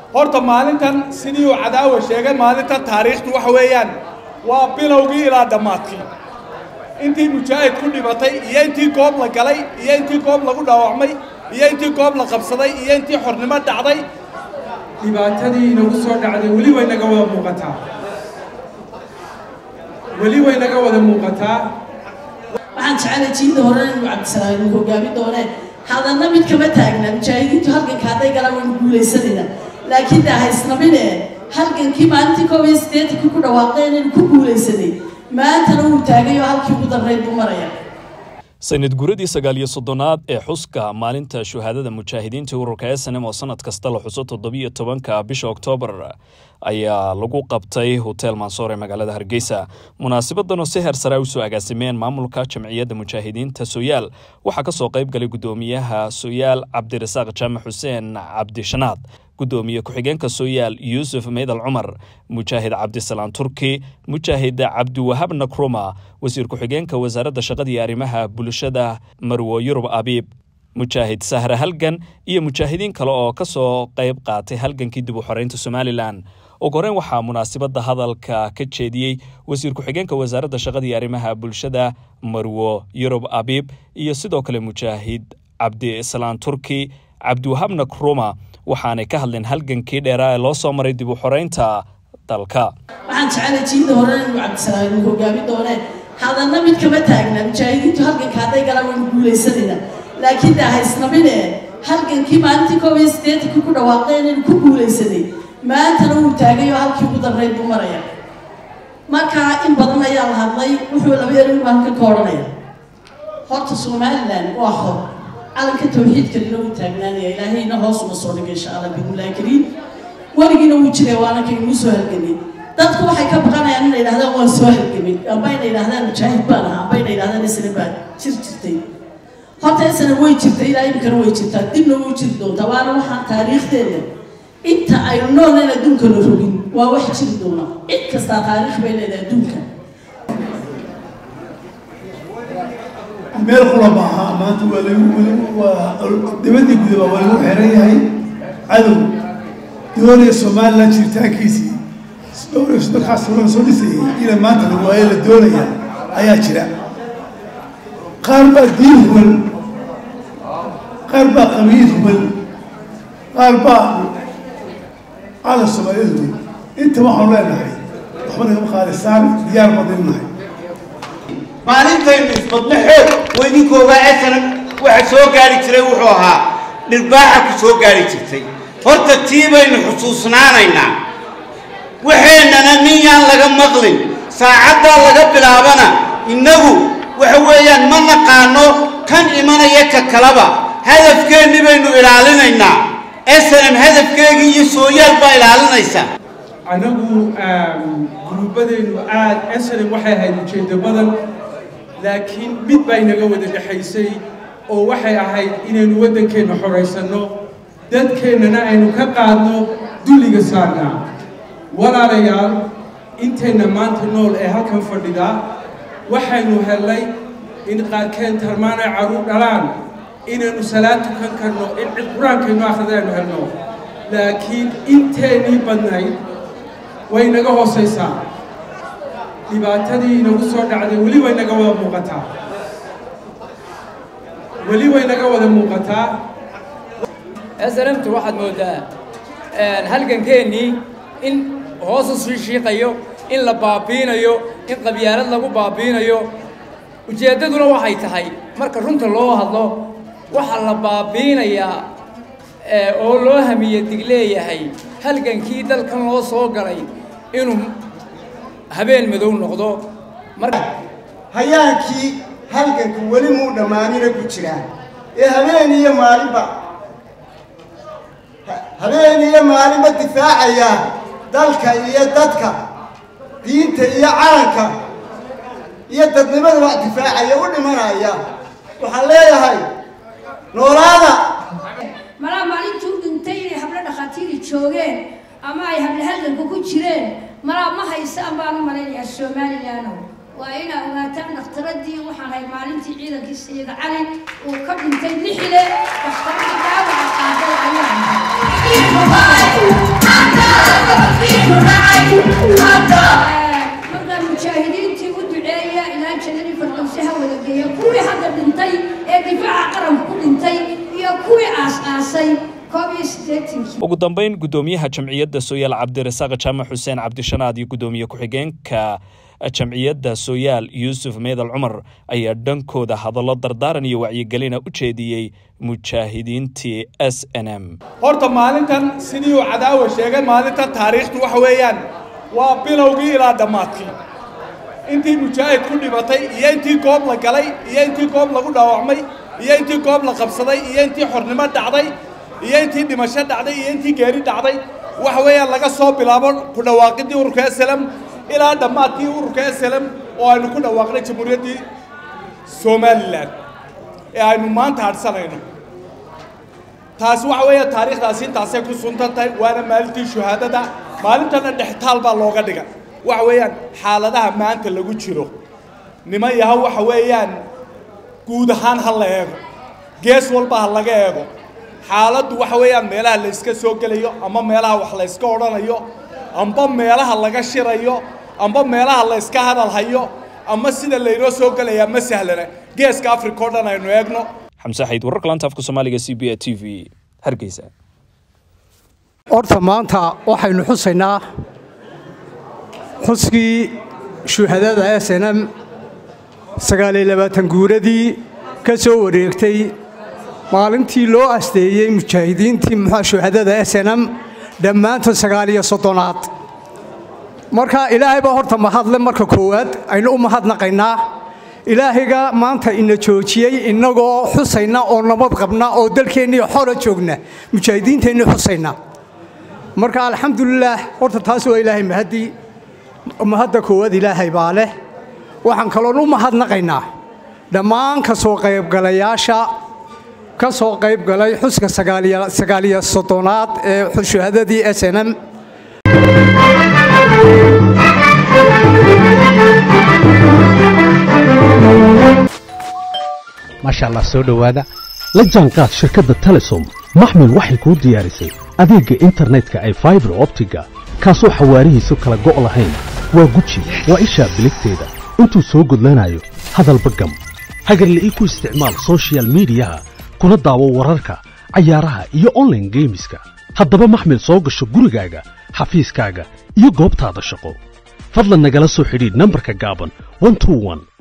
horta maalintan sidii uu cadaawa sheegay maalintan taariikhdu waxa weeyaan waa bilowgii ilaa dhammaadkii intii mujaahid ku dhimatay iyo intii goob la galay iyo intii goob lagu dhaawacmay iyo intii goob la qabsaday iyo intii xornimo dhacday dhibaatadii inagu soo dhacday weli way naga wada muuqataa weli way naga wada muuqataa waxaan jecelay jiinda hore inuu cabdisalaam inuu hogaami doone hadanna mid kama taagna mujaahidiintu halganka hadday galaan waynu guulaysanayna laakiin daa haysnamine halgankii maalintii koob iyo siddeetankii ku dhawaaqeen inuu ku guulaysanay maantana wuu taagay oo halkii ugu darreyd buu maraya sanad guradii sagaal iyo soddonaad ee xuska maalinta shuhaadada mujaahidiinta ururka snm oo sanad kasta la xuso toddobiyo tobanka bisha oktoobar ayaa lagu qabtay hotel mansoor ee magaalada hargeysa munaasabadan oo si heer sare usoo agaasimeen maamulka jamciyadda mujaahidiinta soyaal waxaa kasoo qayb galay gudoomiyaha soyaal cabdirasaaq jaamac xuseen cabdishanaad gudoomiye ku-xigeenka soyaal yuusuf meydal cumar mujaahid cabdisalaan turki mujaahid cabdiwahab nakruma wasiir ku-xigeenka wasaaradda shaqada iyo arrimaha bulshada marwo yurub abiib mujaahid sahre halgan iyo mujaahidiin kale oo ka soo qayb qaatay halgankii dib u xoreynta somalilan ugu horeyn waxaa munaasabadda hadalka ka jeediyey wasiir ku-xigeenka wasaaradda shaqada iyo arrimaha bulshada marwo yurub abiib iyo sidoo kale mujaahid cabdisalaan turki cabdiwahab nakruma waxaanay ka hadleen halgankii dheeraa ee loo soo maray dib u xoreynta dalka waxaan jecelay jiinda hore inuu cabdisalaam inuu hogaami doone hadanna mid kama taagna mujaahidiintu halganka hadday galaan waynu guulaysanayna laakiin daa haysnamine halgankii maalintii koob iyo siddeetankii ku dhawaaqeen inuu ku guulaysanay maantana wuu taagay oo halkii ugu darreyd buu maraya marka in badan ayaa la hadlay wuxuu laba erin baan ka koodhanaya horta somalilan waa xor calanka tawxiidka nina wuu taagnaanaya ilaahayna hoos uma soo dhigay insha allah bidnillahi kariim weligiina wuu jiray waana kaynuu soo halgamay dadku waxay ka baqanayaan inay yidhahdaan waan soo halgamay amba inay yidhahdaan mujaahid baan ahaa amba inay yidhahdaan isna baan jir jirtay horta isna way jirtay ilaa imikana way jirtaa dibna way jiri doontaa waana waxaan taariikhdeeda inta aynu noolnayn adduunka la rogin waa wax jiri doona cid kastaa taariikh bay leedahay adduunka meel kula maaha maanta waa lagu waa dibadii gudaba waa lagu xeran yahay cadow doonaya somalilan jiritaankiisii dhowr sadexaas horan soo dhisayay ina maanta la waayo la doonaya ayaa jira qaar baa diin huban qaar baa qabiil huban qaar baa calan soomaaliyeed huban inta waxaanu leenahay waxba nagama qaadisaan diyaar badan nahay maalintaynu isbadno xoog weydinkoogaa asanan waxa soo gaari jiray wuxuu ahaa dhirbaaxa ku soo gaari jirtay horta tii baynu xusuusnaanaynaa waxeennana nin yaan laga maqlin saacaddaa laga bilaabana innagu waxa weeyaan ma naqaano kan imanaya ka kalaba hadafkeenni baynu ilaalinaynaa asanan hadafkeegii iyo sooyaal baa ilaalinaysa anagu guruubadeennu aad asalan waxay ahayd ujeeddo badan laakiin mid baa inaga wada dhexaysay oo waxay ahayd inaynu waddankeenna xoraysanno dadkeennana aynu ka qaadno dulliga saarnaa walaalayaal intayna maanta nool ee halkan fadhidaa waxaynu hellay in qaarkeen tarmaan ay carruur dhalaan inaynu salaad tukan karno in cid qur-aankaynu akhrida aynu helno laakiin inteennii badnayd way naga hoosaysaa dhibaatadii inagu soo dhacday weli way naga wada muuqataa weli way naga wada muuqataa snmtu waxaad moodaa halgankeennii in hoosu sii shiiqayo in la baabiinayo in qabyaalad lagu baabiinayo ujeeddaduna waxay tahay marka runta loo hadlo waxaa la baabiinayaa oo loo hamiye dig leeyahay halgankii dalkan loo soo galay inuu habeen madow noqdo marka hayaankii halganku weli muu dhammaanina ku jiraa ee habeen iyo maalinba habeen iyo maalinba difaacaya dalka iyo dadka diinta iyo calanka iyo dadnimada wax difaacaya u dhimanaya waxaan leeyahay noolaada malaa maalintuu dhintay inay hablo dhakhaatiiri joogeen ama ay hablo halganka ku jireen malaa ma haysaan baan u malaynayaa somalilaano waa inaa ogaataan dhakhtaradii waxaan hay maalintii ciidankii sayid cali uu ka dhintay lixile dhakhtaradii dhaawaca qaaday ayaan ugu dambeyn guddoomiyaha jamciyadda sooyaal cabdirasaaq jaamac xuseen cabdishanaad iyo guddoomiye ku-xigeenka jamciyadda sooyaal yuusuf meedal cumar ayaa dhankooda hadallo dardaaran iyo wacyigelina u jeediyey mujaahidiintii s n m horta maalintan sidii uu cadaawa sheegay maalintan taariikhdu waxa weeyaan waa bilowgii ilaa dhammaadkii intii mujaahid ku dhimatay iyo intii goob la galay iyo intii goob lagu dhaawacmay iyo intii goob la qabsaday iyo intii xornimo dhacday iyo intii dhimasho dhacday iyo intii geeri dhacday waxa weeyaan laga soo bilaabo ku dhawaaqidii ururka slm ilaa dhammaadkii ururka slm oo aynu ku dhawaaqnay jamhuuriyaddii somalilan ee aynu maanta hadhsanayno taasi waxa weeya taariikhdaasi intaasay ku suntan tahay waana maalintii shuhaadada maalintana dhextaal baa looga dhiga waxa weeyaan xaaladaha maanta lagu jiro niman yaha waxa weeyaan guud ahaan ha la eego gees walba ha laga eego xaaladdu waxa weeyaan meelaha la yska soo gelayo ama meelaha wax la yska odhanayo amba meelaha laga shirayo amba meelaha la yska hadalhayo ama sida laynoo soo gelayaa ma sahlana geeska africa o dhan aynu eegno xamse xayd wararka laanta afka soomaaliga c b a t v hargeysa horta maanta waxaynu xusaynaa xuskii shuhadada s n m sagaaliyo labaatan guuradii ka soo wareegtay maalintii loo asteeyey mujaahidiintii muxua shuhadada s n m dhammaantood sagaaliyo soddonaad marka ilaahay baa horta mahadle marka koowaad aynu u mahadnaqaynaa ilaahayga maanta ina joojiyey innagoo xusayna oo nabad qabna oo dalkeennii xora joogna mujaahidiinteennii xusayna marka alxamdulilaah horta taas waa ilaahay mahadii mahadda koowaad ilaahay baa leh waxaan kaloon u mahadnaqaynaa dhammaan ka soo qaybgalayaasha ka soo qayb galay xuska sagaaliyo soddonaad ee shuhadadii s n m maasha allah soo dhowaada la jaanqaad shirkadda telesom maxmil waxay kuu diyaarisay adeegga internetka ay faibar optiga kaasoo xawaarihiisu kala go' lahayn waa guji waa ishaa biligteeda intuu soo gudlanayo hadalba gam hagarle ii ku isticmaal sochial midiyaha kuna daawo wararka cayaaraha iyo onlaine geemiska haddaba maxmil soo gasho gurigaaga xafiiskaaga iyo goobtaada shaqo fadlan nagala soo xidhiidh nambarka gaaban